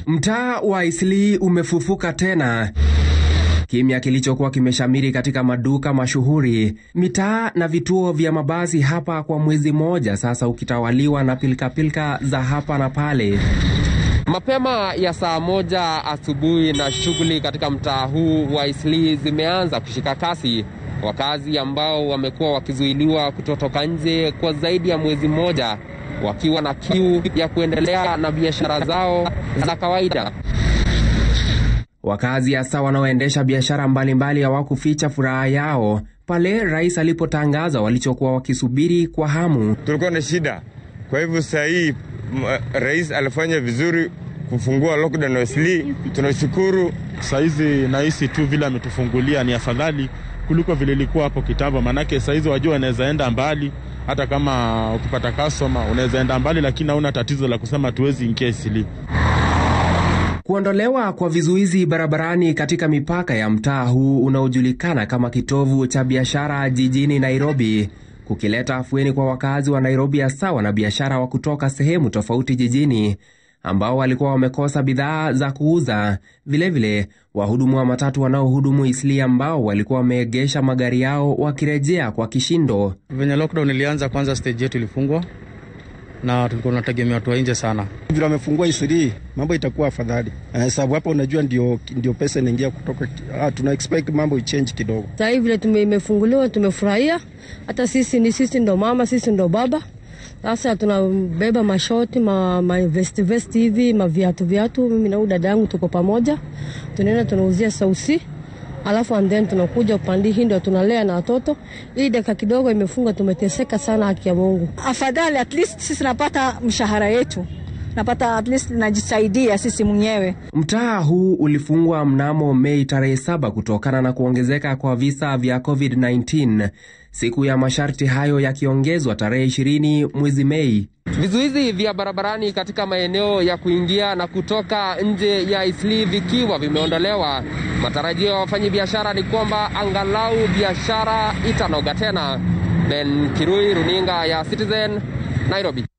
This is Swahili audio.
Mtaa wa Isli umefufuka tena, kimya kilichokuwa kimeshamiri katika maduka mashuhuri, mitaa na vituo vya mabasi hapa kwa mwezi mmoja sasa, ukitawaliwa na pilikapilika za hapa na pale. Mapema ya saa moja asubuhi na shughuli katika mtaa huu wa Isli zimeanza kushika kasi. Wakazi ambao wamekuwa wakizuiliwa kutotoka nje kwa zaidi ya mwezi mmoja wakiwa na kiu ya kuendelea na biashara zao za kawaida. Wakazi hasa wanaoendesha biashara mbalimbali hawakuficha furaha yao pale rais alipotangaza walichokuwa wakisubiri kwa hamu. Tulikuwa na shida, kwa hivyo saa hii rais alifanya vizuri kufungua lockdown Isli, tunashukuru. Saizi nahisi tu vile ametufungulia ni afadhali kuliko vile ilikuwa hapo kitambo, manake saizi wajua unaweza enda mbali, hata kama ukipata customer unaweza enda mbali, lakini hauna tatizo la kusema tuwezi ingia Isli. Kuondolewa kwa vizuizi barabarani katika mipaka ya mtaa huu unaojulikana kama kitovu cha biashara jijini Nairobi kukileta afueni kwa wakazi wa Nairobi, hasa wanabiashara wa kutoka sehemu tofauti jijini ambao walikuwa wamekosa bidhaa za kuuza. Vilevile wahudumu wa matatu wanaohudumu Isli ambao walikuwa wameegesha magari yao wakirejea kwa kishindo. Venye lockdown ilianza, kwanza stage yetu ilifungwa na tulikuwa tunategemea watu wa nje sana. Vile wamefungua Isli, mambo itakuwa afadhali, sababu hapa unajua ndio, ndio pesa inaingia kutoka. Ah, tuna expect mambo ichange kidogo. Sasa hivi vile tumefunguliwa, tumefurahia. Hata sisi ni sisi ndo mama, sisi ndo baba sasa tunabeba mashoti ma, ma vesti vesti hivi maviatu viatu. Mimi na dada yangu tuko pamoja, tunaenda tunauzia sausi, alafu and then tunakuja upande hii ndio tunalea na watoto. Hii dakika kidogo imefunga, tumeteseka sana, haki ya Mungu. Afadhali at least sisi napata mshahara yetu napata at least najisaidia sisi mwenyewe. Mtaa huu ulifungwa mnamo Mei tarehe saba kutokana na kuongezeka kwa visa vya COVID-19, siku ya masharti hayo yakiongezwa tarehe 20 mwezi Mei. Vizuizi vya barabarani katika maeneo ya kuingia na kutoka nje ya Isli vikiwa vimeondolewa, matarajio ya wafanyabiashara ni kwamba angalau biashara itanoga tena. Ben Kirui, runinga ya Citizen, Nairobi.